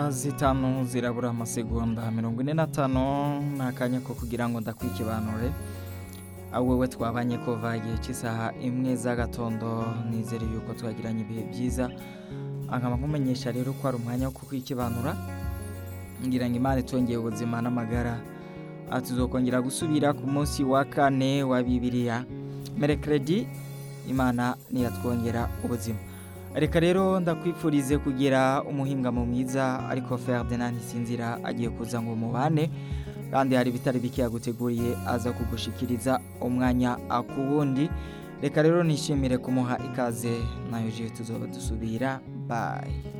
isaha zitanu zirabura amasegonda mirongo ine n'atanu ni akanya ko kugira ngo ndakwikibanure aho wowe twabanye kuva igihe cy'isaha imwe z'agatondo nizere yuko twagiranye ibihe byiza nkaba nkumenyesha rero ko ari umwanya wo kukwikibanura ngira ngo imana itongeye ubuzima n'amagara aha tuzokongera gusubira ku munsi wa kane wa bibiliya merekeredi imana ntiyatwongera ubuzima reka rero ndakwifurize kugira umuhingamo mwiza ariko Ferdinand ntisinzira agiye kuza ngo mubane kandi hari ibitari bike yaguteguriye aza kugushikiriza umwanya ku wundi reka rero nishimire kumuha ikaze nayo jiyo tuzoba dusubira bayi